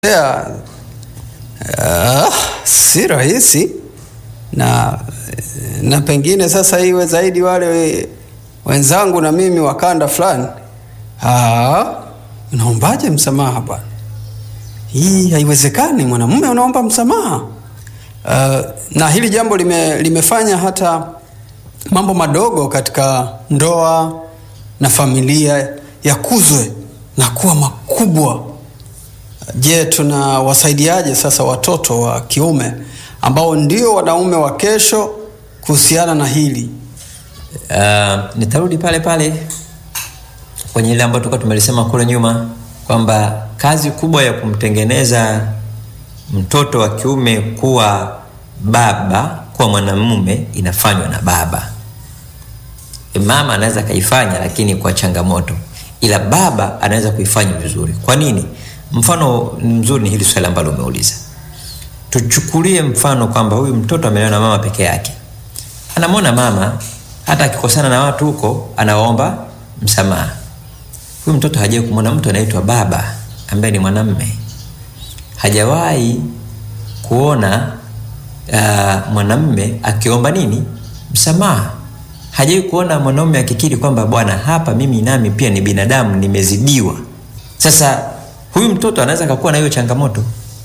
ya, uh, si rahisi na, na pengine sasa iwe zaidi wale wenzangu na mimi wa kanda fulani. Ah, unaombaje msamaha bwana? Hii haiwezekani, mwanamume unaomba msamaha. Uh, na hili jambo lime, limefanya hata mambo madogo katika ndoa na familia yakuzwe na kuwa makubwa. Je, tunawasaidiaje sasa watoto wa kiume ambao ndio wanaume wa kesho kuhusiana na hili? Uh, nitarudi pale pale kwenye ile ambayo tulikuwa tumelisema kule nyuma kwamba kazi kubwa ya kumtengeneza mtoto wa kiume kuwa baba, kuwa mwanamume inafanywa na baba. Mama anaweza akaifanya, lakini kwa changamoto, ila baba anaweza kuifanya vizuri. Kwa nini? Mfano mzuri ni hili swali ambalo umeuliza. Tuchukulie mfano kwamba huyu mtoto amelelewa na mama peke yake, anamwona mama hata akikosana na watu huko anawaomba msamaha. Huyu mtoto hajawahi kumwona mtu anaitwa baba ambaye ni mwanamme, hajawahi kuona uh, mwanamme akiomba nini msamaha, hajawahi kuona mwanaume akikiri kwamba bwana, hapa mimi nami pia ni binadamu, nimezidiwa. Sasa huyu mtoto anaweza akakuwa na hiyo changamoto.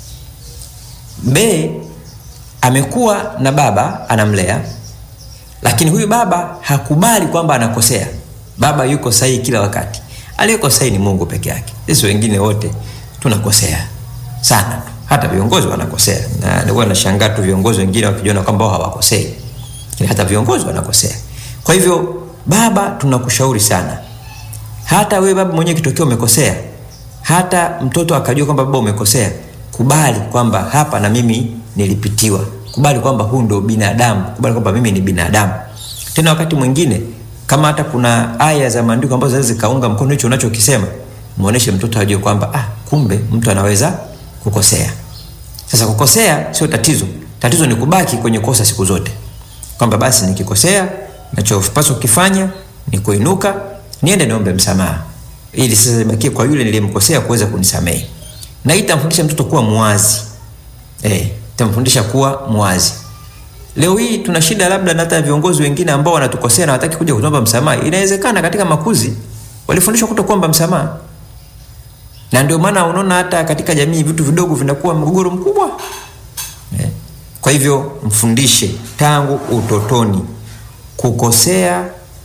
B amekuwa na baba anamlea, lakini huyu baba hakubali kwamba anakosea. Baba yuko sahihi kila wakati, aliyeko sahihi ni Mungu peke yake. Sisi wengine wote tunakosea sana tu, hata viongozi wanakosea, na nilikuwa nashangaa tu viongozi wengine wakijiona kwamba wao hawakosei, lakini hata viongozi wanakosea. Kwa hivyo, baba, tunakushauri sana, hata wewe baba mwenyewe kitokea umekosea hata mtoto akajua kwamba baba umekosea, kubali kwamba hapa na mimi nilipitiwa. Kubali kwamba huu ndio binadamu, kubali kwamba mimi ni binadamu. Tena wakati mwingine kama hata kuna aya za maandiko ambazo zinaweza zikaunga mkono hicho unachokisema, muoneshe mtoto ajue kwamba ah, kumbe mtu anaweza kukosea. Sasa kukosea sio tatizo, tatizo ni kubaki kwenye kosa siku zote, kwamba basi nikikosea, nachopaswa kukifanya ni kuinuka, niende niombe msamaha ili sasa ibakie kwa yule nilimkosea kuweza kunisamehe. Na hii itamfundisha mtoto kuwa mwazi eh, itamfundisha kuwa mwazi. Leo hii tuna shida labda na hata viongozi wengine ambao wanatukosea na wataki kuja kuomba msamaha. Inawezekana katika makuzi walifundishwa kutokuomba msamaha, na ndio maana unaona hata katika jamii vitu vidogo vinakuwa mgogoro mkubwa eh. Kwa hivyo mfundishe tangu utotoni, kukosea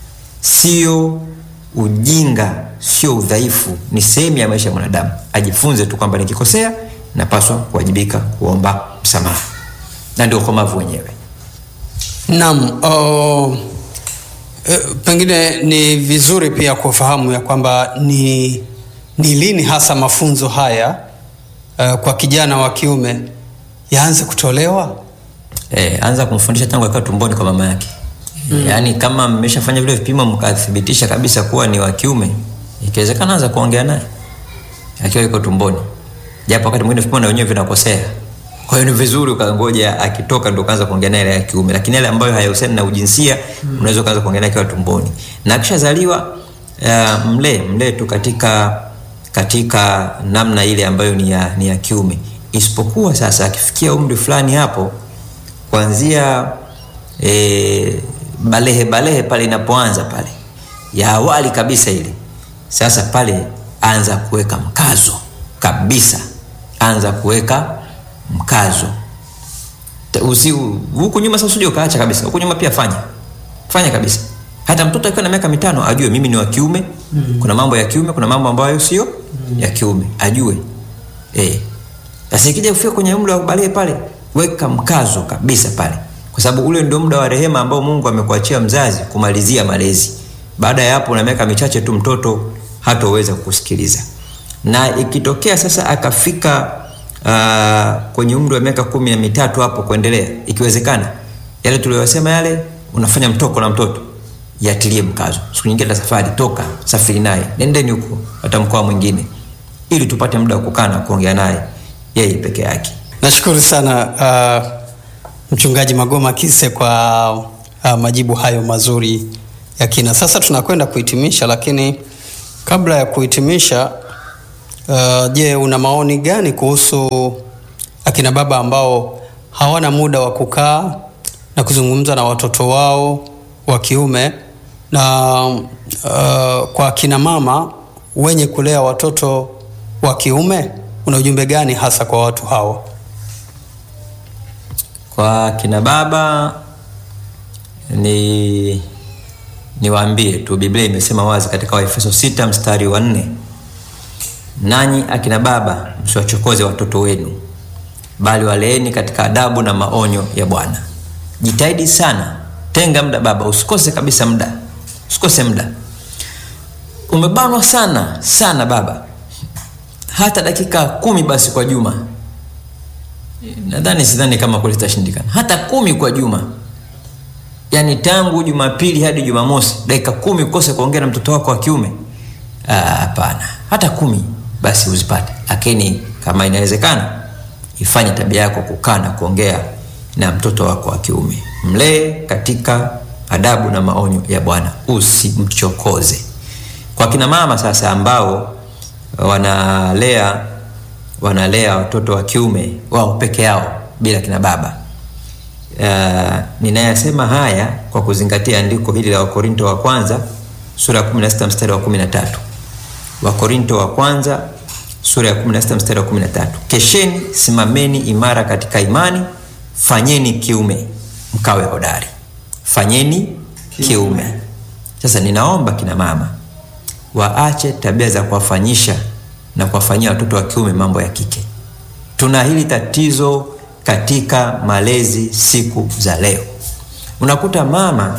sio ujinga sio udhaifu, ni sehemu ya maisha ya mwanadamu. Ajifunze tu kwamba nikikosea napaswa kuwajibika kuomba msamaha, na ndio ukomavu wenyewe. Naam, uh, e, pengine ni vizuri pia kufahamu ya kwamba ni, ni lini hasa mafunzo haya uh, kwa kijana wa kiume yaanze kutolewa. E, anza kumfundisha tangu akiwa tumboni kwa mama yake. Mm. Yaani kama mmeshafanya vile vipimo mkathibitisha kabisa kuwa ni wa kiume, ikiwezekana anza kuongea naye akiwa yuko tumboni, japo wakati mwingine vipimo na wenyewe vinakosea. Kwa hiyo ni vizuri ukangoja akitoka ndo kaanza kuongea naye ya kiume, lakini yale ambayo hayahusiani na ujinsia mm. unaweza kaanza kuongea naye akiwa tumboni, na akishazaliwa uh, mlee mlee tu katika katika namna ile ambayo ni ya, ni ya kiume, isipokuwa sasa akifikia umri fulani hapo kuanzia e, balehe balehe pale inapoanza pale ya awali kabisa ile sasa, pale anza kuweka mkazo kabisa, anza kuweka mkazo usi huku nyuma. Sasa usije ukaacha kabisa, huku nyuma pia fanya fanya kabisa. Hata mtoto akiwa na miaka mitano ajue mimi ni wa kiume mm -hmm. Kuna mambo ya kiume, kuna mambo ambayo sio mm -hmm. ya kiume ajue eh. Sasa ikija kufika kwenye umri wa balehe pale, weka mkazo kabisa pale kwa sababu ule ndio muda wa rehema ambao Mungu amekuachia mzazi kumalizia malezi. Baada ya hapo, na miaka michache tu mtoto hatoweza kusikiliza. Na ikitokea sasa akafika uh, kwenye umri wa miaka kumi na mitatu hapo kuendelea, ikiwezekana yale tuliyosema yale, unafanya mtoko na mtoto, yatilie mkazo. Siku nyingine ta safari, toka safiri naye, nendeni huko hata mkoa mwingine, ili tupate muda wa kukaa na kuongea naye yeye peke yake. Nashukuru sana uh... Mchungaji Magoma Kise kwa uh, majibu hayo mazuri ya kina. Sasa tunakwenda kuhitimisha, lakini kabla ya kuhitimisha Uh, je, una maoni gani kuhusu akina baba ambao hawana muda wa kukaa na kuzungumza na watoto wao wa kiume na uh, kwa akina mama wenye kulea watoto wa kiume, una ujumbe gani hasa kwa watu hawa? Kwa kina baba ni niwaambie tu, Biblia imesema wazi katika Waefeso sita mstari wa nne nanyi akina baba msiwachokoze watoto wenu, bali waleeni katika adabu na maonyo ya Bwana. Jitahidi sana, tenga muda baba, usikose kabisa muda, usikose muda. Umebanwa sana sana baba, hata dakika kumi basi kwa juma nadhani sidhani kama kule itashindikana hata kumi kwa juma yaani tangu jumapili hadi jumamosi dakika kumi ukose kuongea na mtoto wako wa kiume hapana hata kumi basi uzipate lakini kama inawezekana ifanye tabia yako kukaa na kuongea na mtoto wako wa kiume mlee katika adabu na maonyo ya bwana usimchokoze kwa kina mama sasa ambao wanalea wanalea watoto wa kiume wao peke yao bila kina baba uh, ninayasema haya kwa kuzingatia andiko hili la wakorinto wa kwanza sura ya 16 mstari wa 13 wakorinto wa kwanza sura ya 16 mstari wa 13 kesheni simameni imara katika imani fanyeni kiume mkawe hodari fanyeni kiume sasa ninaomba kina mama waache tabia za kuwafanyisha na kuwafanyia watoto wa kiume mambo ya kike tuna hili tatizo katika malezi siku za leo unakuta mama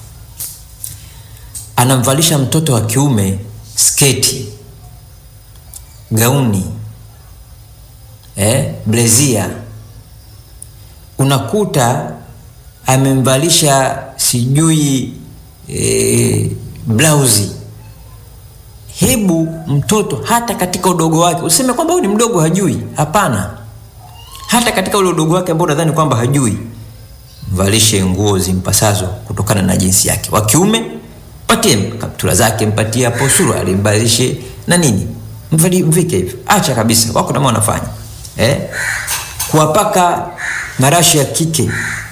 anamvalisha mtoto wa kiume sketi gauni eh, blezia unakuta amemvalisha sijui eh, blausi hebu mtoto hata katika udogo wake useme kwamba huyu ni mdogo hajui hapana hata katika ule udogo wake ambao unadhani kwamba hajui mvalishe nguo zimpasazo kutokana na jinsi yake wa kiume patie kaptura zake mpatie hapo suruali mbalishe na nini Mvali, mvike hivyo acha kabisa wako namo wanafanya eh? kuwapaka marashi ya kike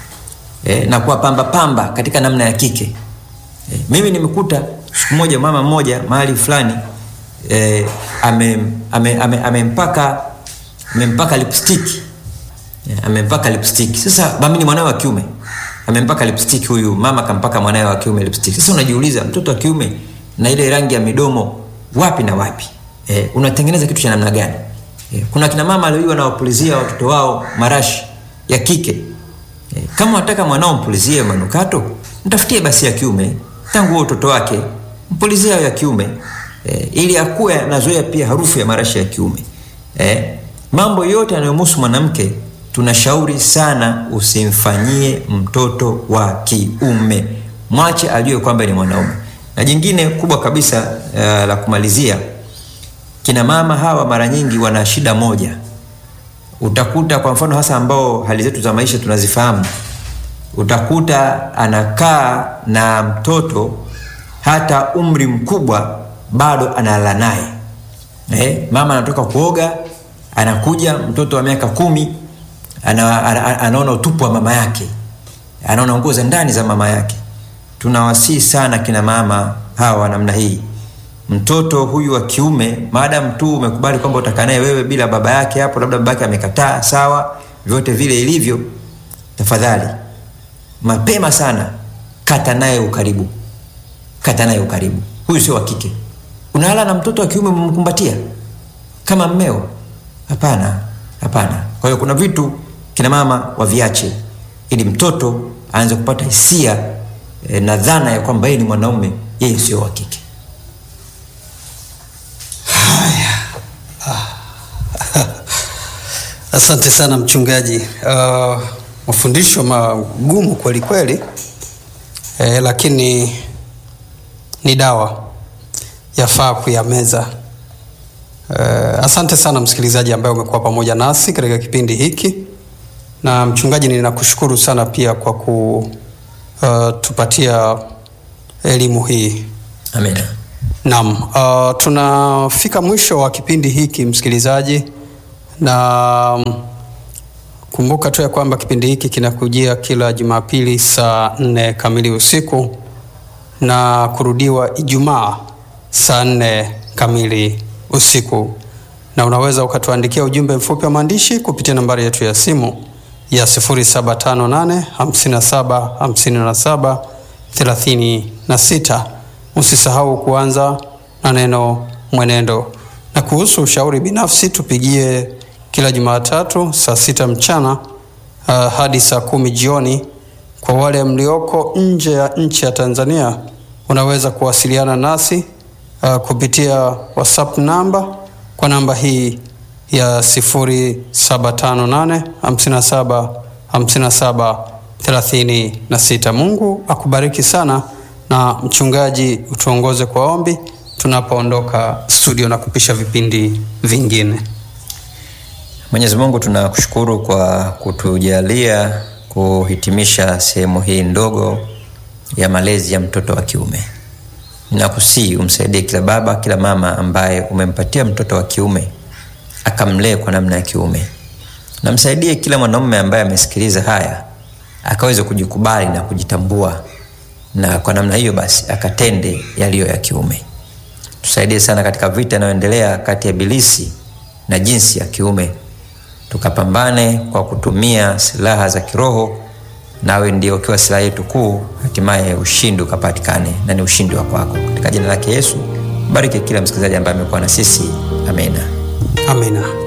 eh? na kuwapamba pamba katika namna ya kike eh? mimi nimekuta siku moja mama mmoja mahali fulani eh, amempaka ame, ame, ame amempaka lipstick yeah, amempaka lipstick sasa mami ni mwanawe wa kiume amempaka lipstick huyu mama kampaka mwanawe wa kiume lipstick sasa unajiuliza mtoto wa kiume na ile rangi ya midomo wapi na wapi eh, unatengeneza kitu cha namna gani eh, kuna kina mama leo wanawapulizia watoto wao marashi ya kike eh, kama wataka mwanao mpulizie manukato mtafutie basi ya kiume tangu utoto wake mpulizie ya kiume eh, ili akuwe anazoea pia harufu ya marashi ya kiume eh, mambo yote yanayomhusu mwanamke tunashauri sana usimfanyie mtoto wa kiume mwache ajue kwamba ni mwanaume na jingine kubwa kabisa uh, la kumalizia kina mama hawa mara nyingi wana shida moja utakuta kwa mfano hasa ambao hali zetu za maisha tunazifahamu utakuta anakaa na mtoto hata umri mkubwa bado analala naye eh, mama anatoka kuoga anakuja mtoto wa miaka kumi ana, ana, anaona utupu wa mama yake anaona nguo za ndani za mama yake tunawasii sana kina mama hawa namna hii mtoto huyu wa kiume maadamu tu umekubali kwamba utakaa naye wewe bila baba yake hapo labda baba yake amekataa sawa vyote vile ilivyo tafadhali mapema sana kata naye ukaribu kata naye ukaribu huyu sio wa kike unalala na mtoto wa kiume umemkumbatia kama mmeo hapana hapana kwa hiyo kuna vitu kina mama waviache ili mtoto aanze kupata hisia e, na dhana ya kwamba yeye ni mwanaume yeye sio wa kike asante sana mchungaji uh, mafundisho magumu kweli kweli eh, lakini ni dawa yafaa kuyameza uh, asante sana msikilizaji ambaye umekuwa pamoja nasi katika kipindi hiki na mchungaji ninakushukuru sana pia kwa kutupatia uh, elimu hii amina Naam, uh, tunafika mwisho wa kipindi hiki msikilizaji, na um, kumbuka tu ya kwamba kipindi hiki kinakujia kila Jumapili saa nne kamili usiku na kurudiwa Ijumaa saa nne kamili usiku, na unaweza ukatuandikia ujumbe mfupi wa maandishi kupitia nambari yetu ya simu ya 0758 57 57 36. Usisahau kuanza na neno mwenendo. Na kuhusu ushauri binafsi, tupigie kila Jumatatu saa sita mchana uh, hadi saa kumi jioni. Kwa wale mlioko nje ya nchi ya Tanzania, unaweza kuwasiliana nasi uh, kupitia WhatsApp namba kwa namba hii ya 0758 57 57 36. Mungu akubariki sana, na mchungaji utuongoze kwa ombi tunapoondoka studio na kupisha vipindi vingine. Mwenyezi Mungu tunakushukuru kwa kutujalia kuhitimisha sehemu hii ndogo ya malezi ya mtoto wa kiume. Ninakusii umsaidie kila baba, kila mama ambaye umempatia mtoto wa kiume akamlee kwa namna ya kiume. Namsaidie kila mwanaume ambaye amesikiliza haya akaweze kujikubali na kujitambua, na kwa namna hiyo basi akatende yaliyo ya kiume. Tusaidie sana katika vita inayoendelea kati ya Ibilisi na jinsi ya kiume, tukapambane kwa kutumia silaha za kiroho, nawe ndio ukiwa silaha yetu kuu, hatimaye ushindi ukapatikane, na ni ushindi wa kwako. Katika jina lake Yesu, bariki kila msikilizaji ambaye amekuwa na sisi. Amina, amina.